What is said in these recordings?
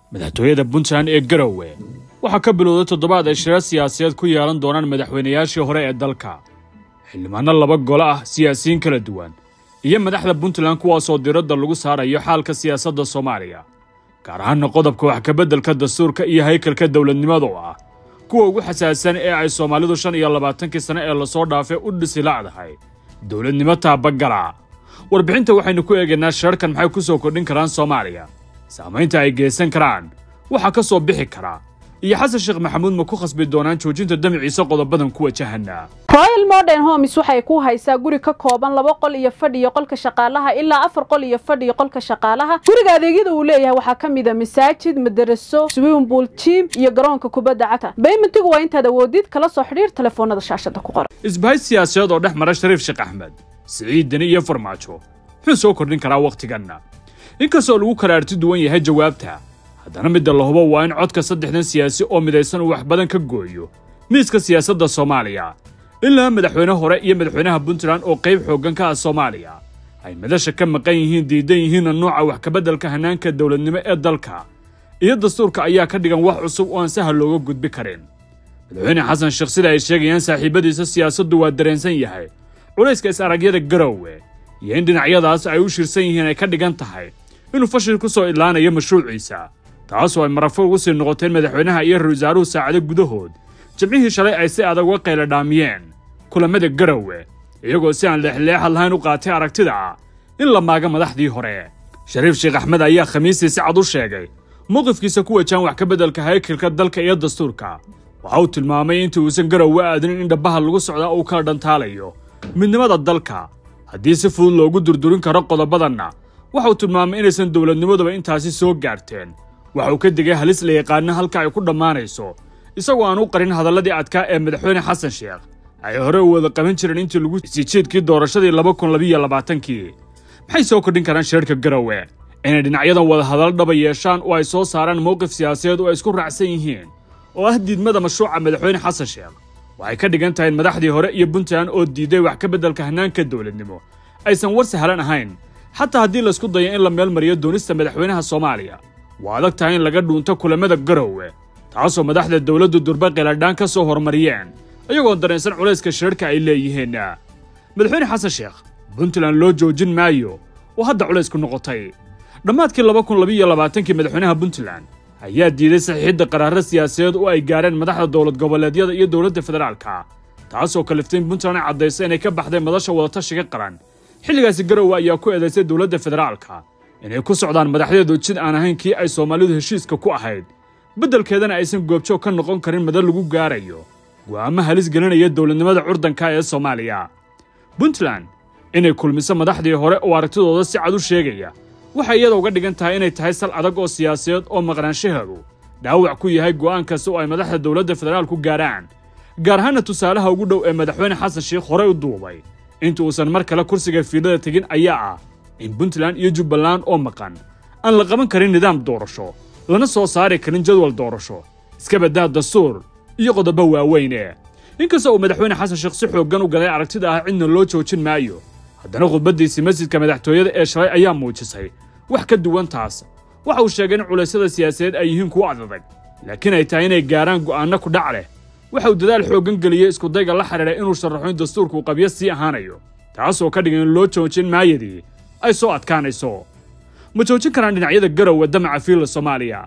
madaxtooyada puntland ee garowe waxaa ka bilowday toddobaad ay shirar siyaasadeed ku yeelan doonaan madaxweynayaashii hore ee dalka xildhibaanno laba golo ah siyaasiyiin kala duwan iyo madaxda puntland kuwaasoo diradda lagu saarayo xaalka siyaasadda soomaaliya gaar ahaanna qodobka wax kabeddelka dastuurka iyo haykalka dowladnimada oo ah kuwa ugu xasaasan ee ay soomaalidu shan iyo labaatankii sane ee lasoo dhaafay u dhisi la'dahay dowladnimo taabagala warbixinta waxaynu ku eegaynaa shirarkan maxay ku soo kordhin karaan soomaaliya saamaynta ay geysan karaan waxaa ka soo bixi kara iyo xasan sheekh maxamuud ma ku khasbi doonaan joojinta damiciisa qodobadan ku wajahana royal modern homes waxay ku haysaa guri ka kooban laba qol iyo fadhi iyo qolka shaqaalaha ilaa afar qol iyo fadhi iyo qolka shaqaalaha guriga adeegyada uu leeyahay waxaa ka mid a masaajid madaraso swimmingpool jim iyo garoonka kubadda cagta baymentigu waa intaad awoodid kala soo xidhiir telefoonada shaashada ku qoran isbahay siyaasadeed oo dhex mara shariif sheekh axmed siciid deni iyo farmaajo muxuu soo kordhin karaa wakhtiganna inkastoo lagu kala arti duwan yahay jawaabta haddana midda la hubo waa in codka saddexdan siyaasi oo midaysan uu wax badan ka gooyo miiska siyaasadda soomaaliya ilaa madaxweyne hore iyo madaxweynaha puntland oo qayb xooggan ka ah soomaaliya ay madasha ka maqan yihiin diidan yihiinna nooca wax kabeddelka hannaanka dowladnimo ee dalka iyo dastuurka ayaa ka dhigan wax cusub oo aan sahal looga gudbi karin madaxweyne xasan sheekh sida ay sheegayaan saaxiibadiisa siyaasaddu waa dareensan yahay culayska is-aragyada garowe iyo in dhinacyadaas ay u shirsan yihiin ay ka dhigan tahay inuu fashil ku soo idlaanayo mashruuciisa taasoo ay marafo ugu sii noqoteen madaxweynaha iyo ra-isul wasaaruhu saacado gudahood jimcihii shalay ay si adag uga qayla dhaamiyeen kulammada garowe iyagoo si aan leexleexad lahayn u qaatay aragtida ah in la maaga madaxdii hore shariif sheekh axmed ayaa khamiistii si cad u sheegay mowqifkiisa ku wajahan wax ka beddelka haykilka dalka iyo dastuurka waxa uu tilmaamay intii uusan garowe aadinin in dhabbaha lagu socdaa uu kala dhantaalayo midnimada dalka haddii si fudud loogu durdurin karo qodobadanna waxa uu tilmaamay inaysan dowladnimaduba intaasi soo gaarteen waxa uu ka digay halis la yaqaana halka ay ku dhammaanayso isagoo aan u qarin hadalladii adkaa ee madaxweyne xasan sheekh ay hore u wada qaban jireen intii lagu siijiedkii doorashadii laba kun labiyo labaatankii maxay soo kordhin karaan shirarka garowe inay dhinacyadan wada hadallo dhaba yeeshaan oo ay soo saaraan mowqif siyaasadeed oo ay isku raacsan yihiin oo ah diidmada mashruuca madaxweyne xasan sheekh waxay ka dhigan tahay in madaxdii hore iyo puntland oo diiday wax ka beddelka hannaanka dowladnimo aysan war sahlan ahayn xataa haddii laysku dayo in la meel mariyo doonista madaxweynaha soomaaliya waa adag tahay in laga dhuunto kulammada garowe taasoo madaxda dowladdu durba qiladhaan ka soo horumariyeen iyagoo dareensan culayska shirarka ay leeyihiin madaxweyne xasan sheekh puntland loo joojin maayo oo hadda culaysku noqotay dhammaadkii laba kun labiyo labaatankii madaxweynaha puntland ayaa diiday saxiixidda qaraaro siyaasadeed oo ay gaareen madaxda dowlad goboleedyada iyo dowladda federaalka taasoo kaliftay in puntland ay caddaysa inay ka baxday madasha wadatashiga qaran xilligaasi garowe ayaa ku eedaysay dowladda federaalka inay ku socdaan madaxdeedu jid aan ahayn kii ay soomaalidu heshiiska ku ahayd beddelkeedana aysan goobjoog ka noqon karin madal lagu gaarayo go'aamo halis gelinaya dowladnimada curdanka ee soomaaliya puntland inay kulmiso madaxdii hore oo aragtidooda si cad u sheegaya waxay iyada uga dhigan tahay inay tahay sal adag oo siyaasadeed oo maqnaanshaheedu dhaawac ku yahay go'aan kasta oo ay madaxda dowladda federaalku gaaraan gaar ahaana tusaalaha ugu dhow ee madaxweyne xasan sheekh horey u duubay inta uusan mar kale kursiga fiilada tegin ayaa ah in puntland iyo jubbaland oo maqan aan la qaban karin nidaam doorasho lana soo saari karin jadwal doorasho iska baddaa dastuur iyo qodobo waaweyne inkasta uu madaxweyne xasan sheekh si xooggan u galay aragtida ah cidna loo joojin maayo haddana khudbaddiisii masjidka madaxtooyada ee shalay ayaa muujisay wax ka duwan taas waxa uu sheegay in culaysyada siyaasadeed ay yihiin kuwo adadag laakiin ay tahay inay gaaraan go'aanno ku dhac leh waxa uu dadaal xooggan geliyey iskudayga la xidhiidha inuu sharaxo in dastuurku qabyo sii ahaanayo taasoo ka dhigan in loo joojin maayadii ay soo adkaanayso ma joojin karaan dhinacyada garowe damaca fiilla soomaaliya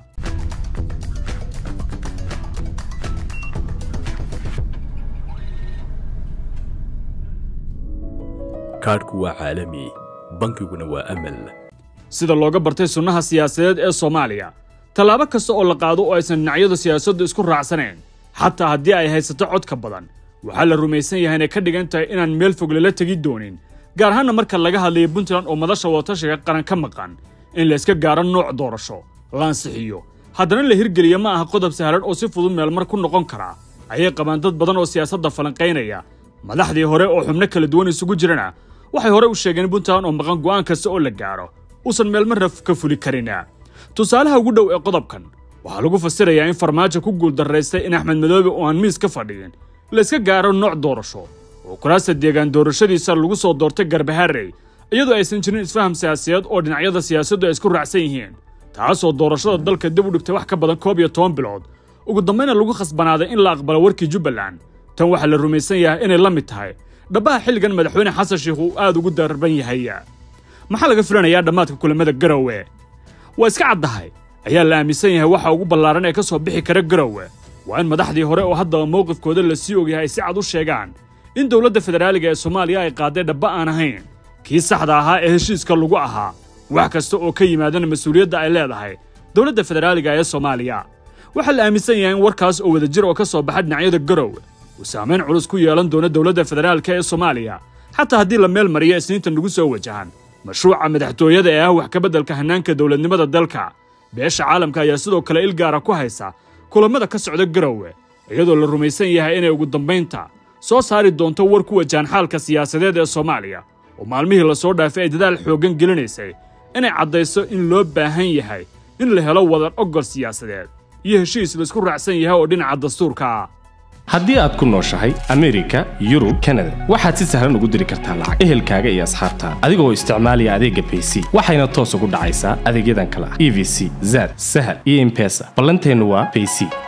kaadhku waa caalami bankiguna waa amal sida looga bartay sunnaha siyaasadeed ee soomaaliya tallaabo kasta oo la qaado oo aysan dhinacyadu siyaasaddu isku raacsanayn xataa haddii ay haysato codka badan waxaa la rumaysan yahay inay ka dhigan tahay inaan meel fog lala tegi doonin gaar ahaanna marka laga hadlayo puntland oo madasha wadatashiga qaran ka maqan in la iska gaaro nooc doorasho la ansixiyo haddana la hirgeliya ma aha qodob sahlan oo si fudud meelmar ku noqon karaa ayay qabaan dad badan oo siyaasadda falanqaynaya madaxdii hore oo xubno kala duwan isugu jirana waxay hore u sheegeen puntland oo maqan go'aan kasta oo la gaaro uusan meelmarna ka fuli karin tusaalaha ugu dhow ee qodobkan waxaa lagu fasirayaa in farmaajo ku guuldarraystay in axmed madoobe oo aan miis ka fadhiyin la iska gaaro nooc doorasho oo kuraasta deegaan doorashadiisa lagu soo doortay garbaharey iyadoo aysan jirin isfaham siyaasadeed oo dhinacyada siyaasaddu ay isku raacsan yihiin taasoo doorashada dalka dib u dhigtay wax ka badan koob iyo toban bilood ugu dambayna lagu khasbanaaday in la aqbalo warkii jubbaland tan waxaa la rumaysan yahay inay la mid tahay dhabbaha xilligan madaxweyne xasan sheikh uu aad ugu darban yahay maxaa laga filanayaa dhammaadka kulamada garowe waa iska caddahay ayaa la aaminsan yahay waxa ugu ballaaran ee ka soo bixi kara garowe waa in madaxdii hore oo haddaba mowqifkooda la sii ogyahay ay si cad u sheegaan in dowladda federaaliga ee soomaaliya ay qaaday dhabba aan ahayn kii saxda ahaa ee heshiiska lagu ahaa wax kasta oo ka yimaadana mas-uuliyadda ay leedahay dowladda federaaliga ee soomaaliya waxaa la aaminsan yahay in warkaas oo wadajir oo ka soo baxa dhinacyada garowe uu saamayn culus ku yeelan doono dowladda federaalka ee soomaaliya xataa haddii la meel mariyo isniinta nagu soo wajahan mashruuca madaxtooyada ee ah wax ka beddelka hannaanka dowladnimada dalka beesha caalamka ayaa sidoo kale il gaara ku haysa kulammada ka socda garowe iyadoo la rumaysan yahay inay ugu dambaynta soo saari doonto war ku wajahan xaalka siyaasadeed ee soomaaliya oo maalmihii la soo dhaafay ay dadaal xooggan gelinaysay inay caddayso in loo baahan yahay in la helo wadar oggol siyaasadeed iyo heshiis laisku raacsan yahay oo dhinaca dastuurka ah haddii aad ku nooshahay amerika yurub kanada waxaad si sahlan ugu diri kartaa lacag ehelkaaga iyo asxaabtaada adigoo isticmaalaya adeegga bayc waxayna toos ugu dhacaysaa adeegyadan kale ah e v c zad sahal iyo imbesa ballanteennu waa bayc